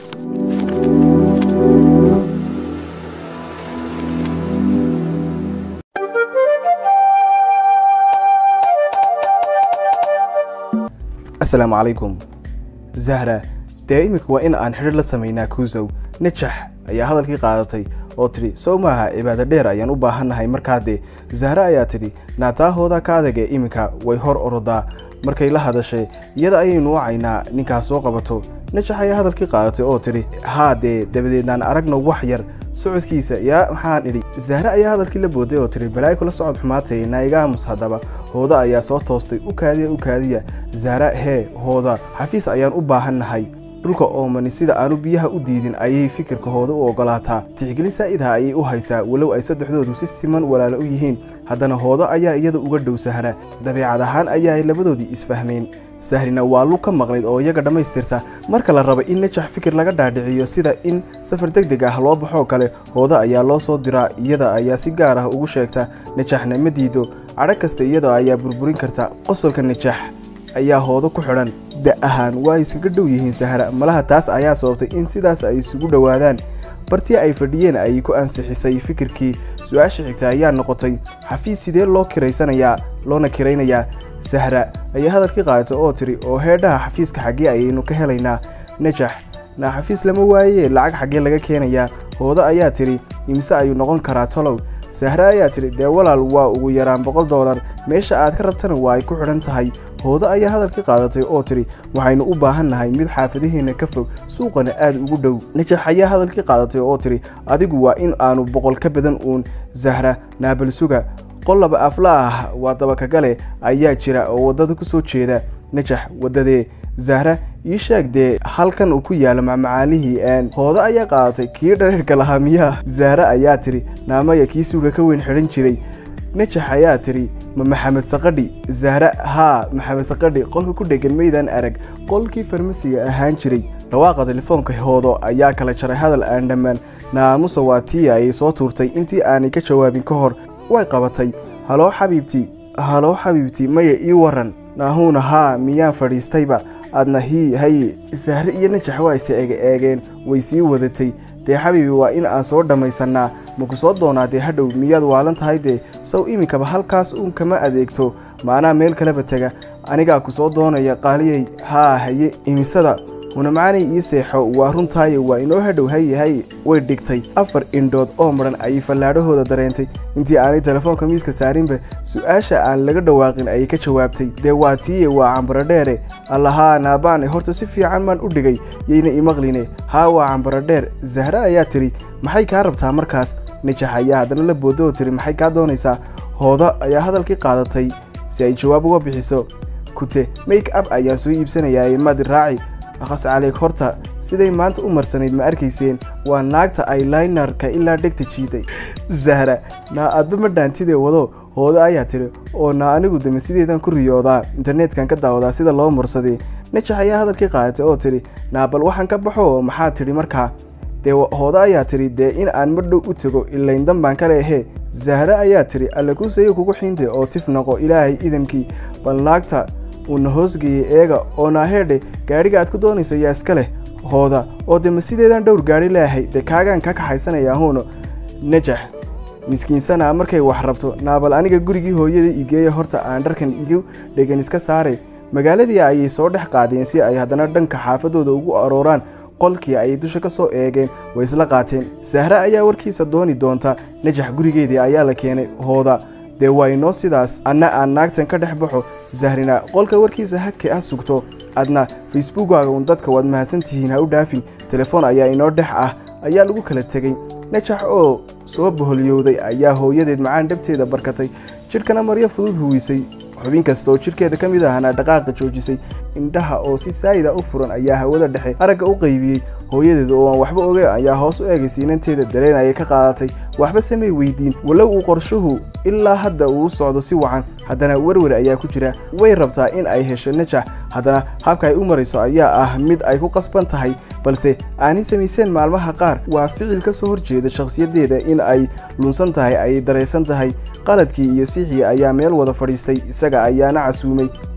asalaamu calaykum zahra dee iminka waa in aan xidhiir la samaynaa kuusow najax ayaa hadalkii qaadatay oo tidhi sow maaha cibaado dheer ayaan u baahannahay markaa dee zahra ayaa tidhi naataahooda ka adagee iminka way hor orodaa markay la hadashay iyada ayaynu wacaynaa ninkaas soo qabato najax ayaa hadalkii qaadatay oo tidhi haa dee dabadeednaan aragno wax yar socodkiisa yaa maxaan idhi zahre ayaa hadalkii la booday oo tidhi balaayi kula socod xumaatay naigaamus haddaba hooda ayaa soo toostay u kaadiya u kaadiya zahra hee hooda xafiis ayaan u baahannahay dhulka oomani sida aanu biyaha u diidin ayay fikirka hooda u ogolaataa tixgelin saa'idha ayay u haysaa walow ay saddexdoodu si siman walaalo u yihiin haddana hoodo ayaa iyada uga dhow sahra dabeecad ahaan ayaay labadoodii isfahmeen sahrina waa lug ka maqnayd oo iyaga dhammaystirta marka la raba in najax fikir laga dhaadhiciyo sida in safar deg deg ah loo baxoo kale hooda ayaa loo soo diraa iyada ayaa si gaar ah ugu sheegta najaxna ma diido cadho kasta iyada ayaa burburin karta qosolka najax ayaa hoodo ku xidhan da ahaan waa iskaga dhow yihiin sahra malaha taas ayaa sababtay in sidaas ay isugu dhowaadaan bartii ay fadhiyeen ayay ku ansixisay fikirkii su-aasha xigta ayaa noqotay xafiis sidee loo kiraysanayaa loona kiraynayaa sahra ayaa hadalkii qaadatay oo tiri oo heedhaha xafiiska xaggee ayaynu ka helaynaa najax na xafiis lama waaye lacag xaggee laga keenayaa hoodo ayaa tidhi imise ayuu noqon karaa tolow sahre ayaa tidhi dee walaal waa ugu yaraan boqol doolar meesha aad ka rabtana waa ay ku xidhan tahay hoodo ayaa hadalkii qaadatay oo tidhi waxaynu u baahan nahay mid xaafadaheenna ka fog suuqana aad ugu dhow najax ayaa hadalkii qaadatay oo tidhi adigu waa in aanu boqol ka badan uun zahra naabalsuga qol laba afla ah waa dabakagale ayaa jira oo waddada ku soo jeeda najax waddadee zahra ii sheeg dee halkan uu ku yaalo macmacaalihii aan hoodo ayaa qaadatay kii dhareerka lahaa miyaa zahra ayaa tidhi naamaya kii suuga ka weyn xidhan jiray najax ayaa tidhi ma maxamed saqadhi zahra haa maxamed saqadhi qolka ku dhegan maydaan arag qolkii farmasiga ahaan jiray dhawaaqa telefoonka hoodo ayaa kala jaray hadal aan dhammaan naamusa waa tii ayay soo tuurtay intii aanay ka jawaabin ka hor way qabatay haloo xabiibti haloo xabiibti maya ii waran naahuuna haa miyaan fadhiistayba adna hii haye sahre iyo najax waa is eege eegeen way sii wadatay dee xabiibi waa in aan soo dhammaysannaa maku soo doonaa dee hadhow miyaad waalan tahay dee sow iminkaba halkaas uun kama adeegto maanaa meel kaleba tega anigaa ku soo doonaya qaaliyey haa haye imisada hunamacanay ii seexo waa runtaayo waa inoo hadhow haye haye way dhigtay afar indhood oo madhan ayay fallaadhahooda dareentay intii aanay telefoonka miiska saarinba su-aasha aan laga dhawaaqin ayay ka jawaabtay dee waa tiiye waa cambaradheere allahaa naabaane horta si fiican baan u dhigay yayna imaqline haa waa cambaradheer zahre ayaa tidhi maxay kaa rabtaa markaas najax ayaa haddana la boodo oo tidhi maxay kaa doonaysaa hoodo ayaa hadalkii qaadatay si ay jawaab uga bixiso kute make up ayaa soo iibsanayaa madi raaci akhas caleeg horta siday maanta u marsanayd ma arkayseen waa naagta aylinarka ilaa dhegta jiiday zahra naa adba ma dhaantidee wado hoodo ayaa tidhi oo naa anigu dame sideedan ku riyoodaa interneetkan ka daawadaa sida loo marsadee najax ayaa hadalkii qaadatay oo tidhi naa bal waxaan ka baxo maxaa tidhi markaa dee hoodo ayaa tidhi dee in aan madhow u tego ilayn danbaan ka leehee zahre ayaa tidhi alle kuusaye kugu xiinte oo tif noqo ilaahay idamkii bal naagta uuna hoosgeeyey eega oo naaheedhe gaadhiga aad ku doonaysa yaa iska leh hooda oo dee ma sideedan dhowr gaadhi leeahay dee kaagaan ka kaxaysanaya huuno najax miskiinsana markay wax rabto naabal aniga gurigii hooyada igeeya horta aan dharkan igu dhegan iska saaray magaaladii ayay soo dhex qaadeen si ay haddana dhanka xaafadooda ugu arooraan qolkii ayay dusha ka soo eegeen way isla qaateen sahre ayaa warkiisa dooni doonta najax gurigeedii ayaa la keenay hooda dee waa inoo sidaas adna aan naagtan ka dhex baxo zahrina qolka warkiisa hake ah sugto adna facebookkaaga uun dadka waad mahadsantihiin ha u dhaafin telefoon ayaa inoo dhex ah ayaa lagu kala tegey najax oo soo boholyowday ayaa hooyadeed macaan dhabteeda barkatay jidhkana maryo fudud huwisay xubin kasta oo jidhkeeda ka mid ahna dhaqaaqa joojisay indhaha oo si saayida u furan ayaa hawada dhexe aragga u qaybiyey hooyadeed oo aan waxba oge ayaa hoos u eegay siinanteeda dareen ayay ka qaadatay waxba samay weydiin walow uu qorshuhu ilaa hadda uu socdo si wacan haddana werwer ayaa ku jira way rabtaa in ay hesho najax haddana habka ay u marayso ayaa ah mid ay ku qasban tahay balse aanay samayseen maalmaha qaar waa ficil ka soo horjeeda shakhsiyaddeeda in ay lunsan tahay ay daraysan tahay qaladkii iyo sixii ayaa meel wada fadhiistay isaga ayaana casuumay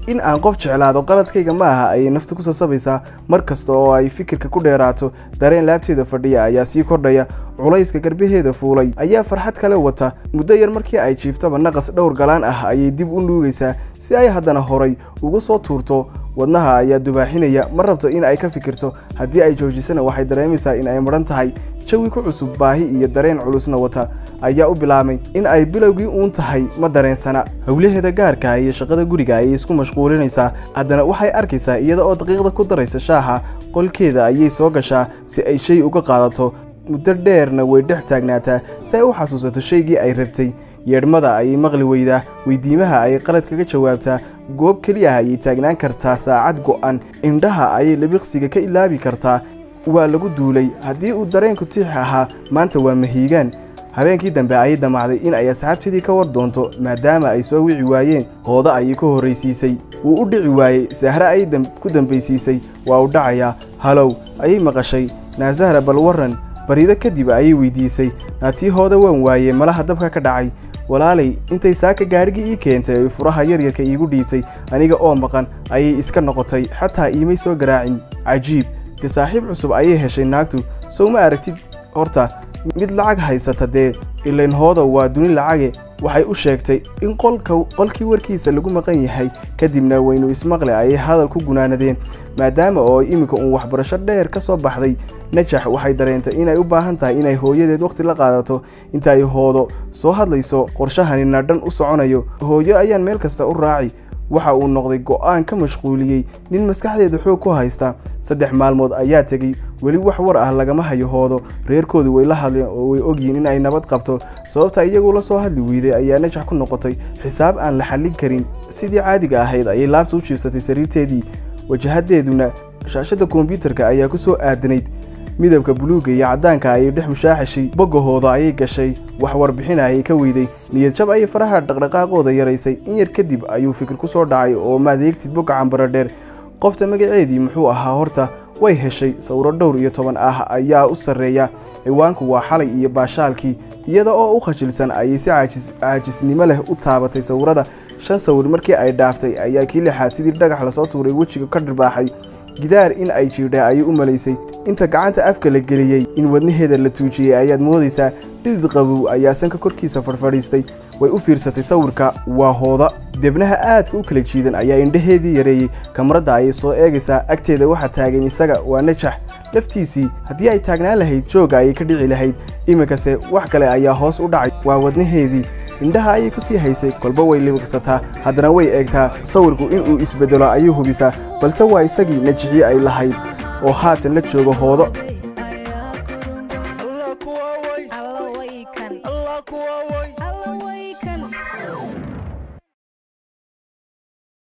in aan qof jeclaado qaladkayga ma aha ayay nafta ku sasabaysaa mar kasta oo ay fikirka ku dheeraato dareen laabteeda fadhiya ayaa sii kordhaya culayska garbaheeda fuulay ayaa farxad kale wata muddo yar markii ay jiiftaba naqas dhowr galaan ah ayay dib u nuugaysaa si ay haddana horay ugu soo tuurto wadnaha ayaa dubaaxinaya ma rabto in ay ka fikirto haddii ay joojisana waxay dareemaysaa in ay madhan tahay jawi ku cusub baahi iyo dareen culusna wata ayaa u bilaabmay in ay bilowgii uun tahay ma dareensana howlaheeda gaarka iyo shaqada guriga ayay isku mashquulinaysaa haddana waxay arkaysaa iyada oo daqiiqda ku daraysa shaaha qolkeeda ayay soo gashaa si ay shay uga qaadato muddo dheerna way dhex taagnaataa si ay u xasuusato shaygii ay rabtay yeedhmada ayay maqli weydaa weydiimaha ayay qalad kaga jawaabtaa goob keliya ah ayay taagnaan kartaa saacad go'an indhaha ayay labiqsiga ka ilaabi kartaa waa lagu duulay haddii uu dareenku tiix ahaa maanta waa mahiigaan habeenkii dambe ayay damacday in ay asxaabteedii ka war doonto maadaama ay soo wici waayeen hooda ayay ka horraysiisay wuu u dhici waayey sahre ayay ku dambaysiisay waa u dhacayaa halow ayay maqashay naasahra bal warran barido kadib ayay weydiisay naatii hooda waan waayey malaha dabka ka dhacay walaalay intay saaka gaadhigii ii keentay oy furaha yaryarka iigu dhiibtay aniga oo maqan ayay iska noqotay xataa iimay soo garaacin cajiib dee saaxiib cusub ayay heshay naagtu sow ma aragtid horta mid lacag haysata dee ilayn hooda waa duni lacage waxay u sheegtay in qolka qolkii warkiisa lagu maqan yahay kadibna waynu ismaqle ayay hadal ku gunaanadeen maadaama oo iminka uun waxbarasho dheer ka soo baxday najax waxay dareentay inay u baahan tahay inay hooyadeed wakhti la qaadato inta ay hoodo soo hadlayso qorshahani nadhan u soconayo hooyo ayaan meel kasta u raaci waxa uu noqday go'aan ka mashquuliyey nin maskaxdeeda xoog ku haysta saddex maalmood ayaa tegey weli wax war ah lagama hayo hoodo reerkoodu way la hadleen oo way ogyihiin in ay nabad qabto sababta iyagu la soo hadli weyday ayaa najax ku noqotay xisaab aan la xallin karin sidii caadiga ahayd ayay laabta u jiifsatay sariirteedii wajahadeeduna shaashadda kombiyuutarka ayaa ku soo aadanayd midabka buluugga iyo caddaanka ayay dhex mushaaxishay boggahooda ayay gashay wax warbixina ayay ka weyday niyad jab ayay faraha dhaqdhaqaaqooda yaraysay in yar kadib ayuu fikir ku soo dhacay oo maadeegtid bogga cambaro dheer qofta magaceedii muxuu ahaa horta way heshay sawiro dhowr iyo toban ah ayaa u sarreeya ciwaanku waa xalay iyo baashaalkii iyada oo u khajilsan ayay si caajisnimo leh u taabatay sawirada shan sawir markii ay dhaaftay ayaa kii lixaad sidii dhagax lasoo tuuray wejiga ka dhirbaaxay gidaar in ay jiidha ayay u malaysay inta gacanta afka la geliyey in wadnaheeda la tuujiyey ayaad moodaysaa dhidid qabow ayaa sanka korkiisa fadhfadhiistay way u fiirsatay sawirka waa hooda debnaha aadka u kala jiidan ayaa indhaheedii yareeyey kamaradda ayay soo eegaysaa agteeda waxaa taagan isaga waa najax laftiisii haddii ay taagnaan lahayd joogga ayay ka dhici lahayd iminkase wax kale ayaa hoos u dhacay waa wadnaheedii indhaha ayay ku sii haysay kolba way libiqsataa haddana way eegtaa sawirku inuu isbeddelo ayay hubisaa balse waa isagii najixii ay lahayd oo haatan la joogo hoodo Allah way kan